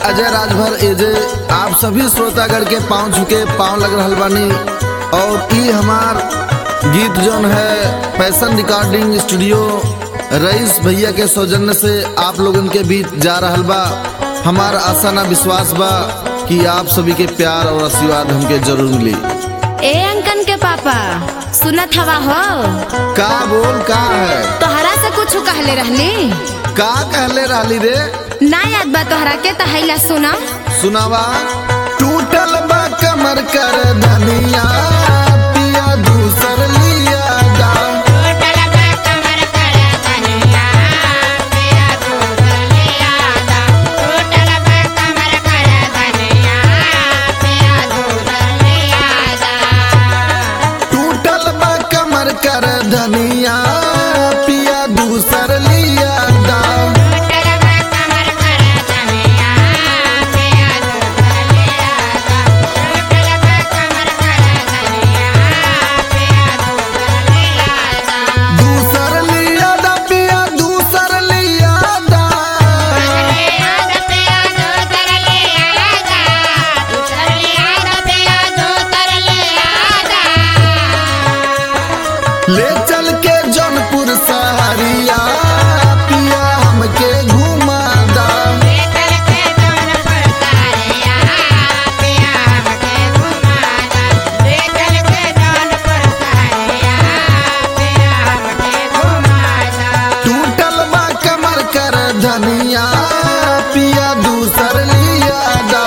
अजय राजभर एजे आप सभी श्रोतागण के पाँव झुके पाँव लग रहल बानी और ई हमार गीत जौन है फैशन रिकॉर्डिंग स्टूडियो रईस भैया के सौजन्य से आप लोगन के बीच जा रहल बा हमार आशा ना विश्वास बा कि आप सभी के प्यार और आशीर्वाद हमके जरूर मिली ए अंकन के पापा सुनत हवा हो का बोल का है तोहरा से कुछ कहले रहली का कहले रहली रे ना याद बा तोहरा के तहैला सुना सुनावा टूटल बा कमर कर धनिया पिया दूसर लिया दा टूटल बा कमर कर धनिया पिया दूसर लिया दा दूसर लिया दा पिया दूसर लिया दा ले चल के जौनपुर सहरिया पिया हमके घुमा दा टूटल बा कमर कर धनिया पिया दूसर लिया दा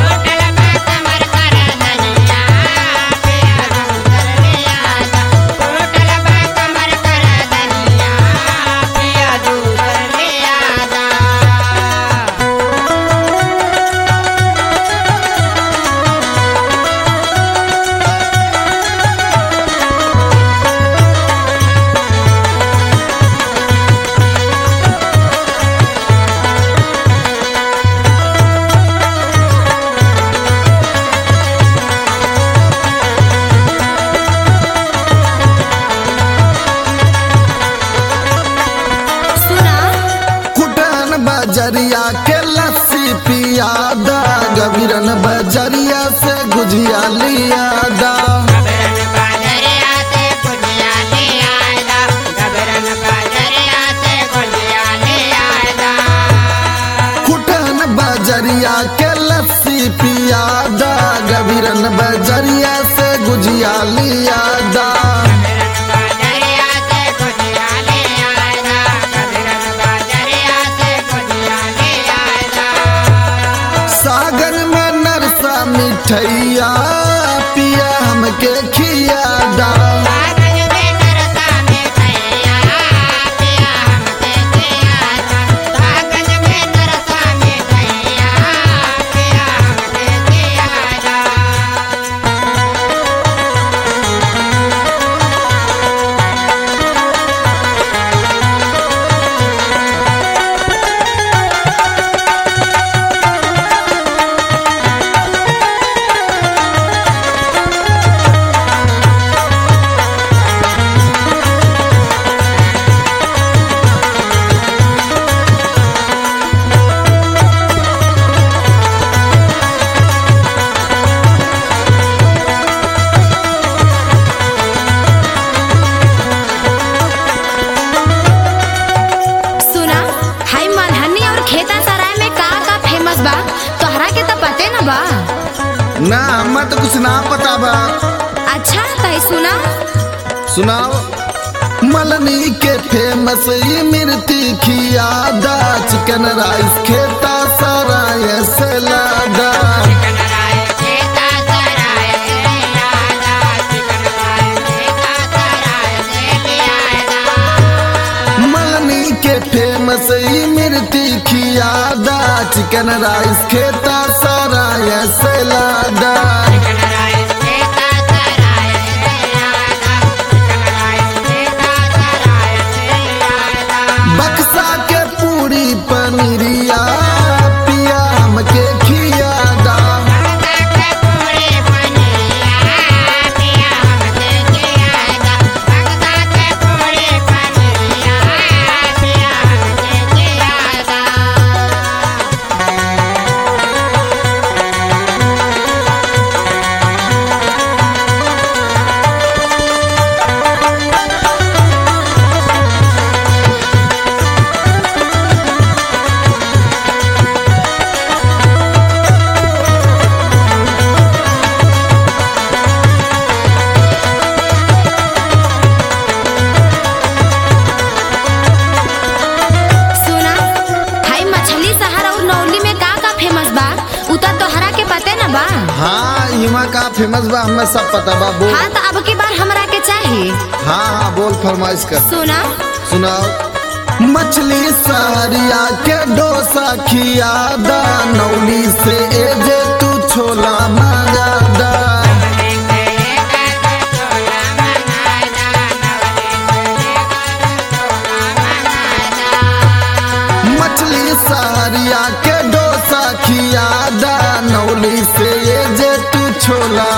सुना कुटन बजरिया के लस्सी पिया दा गबीरन बजरिया से गुजिया लिया दा कुटन बजरिया के लस्सी पिया दा गबीरन बजरिया से गुजिया लिया दा सागर में नरसा मिठैया पिया हमके खिया दा सुना हाई मलहनी और खेता सराय में का का फेमस बा तोहरा के तो पते न बा ना हमें तो कुछ ना पता बा अच्छा तय सुना सुनाओ मलनी के फेमस ई मिर्ती खिया दा चिकन राइस खेता सराय सलादा मलनी के फेमस ई मिर्ती खिया दा चिकन राइस खेता सराय सलादा बक्सा के पूरी पनीरिया पिया हमके खिया दा Yeah. बा हाँ इमा का फेमस बा हमें सब पता बा बोल हाँ तो अब की बार हमरा के चाहिए हाँ हाँ बोल फरमाइश कर सुना सुनाओ मछली सारिया के डोसा खियादा नौली से ए जे तू छोला मंगादा मछली सारिया के डोसा खियादा नौली से ए जे तू छोला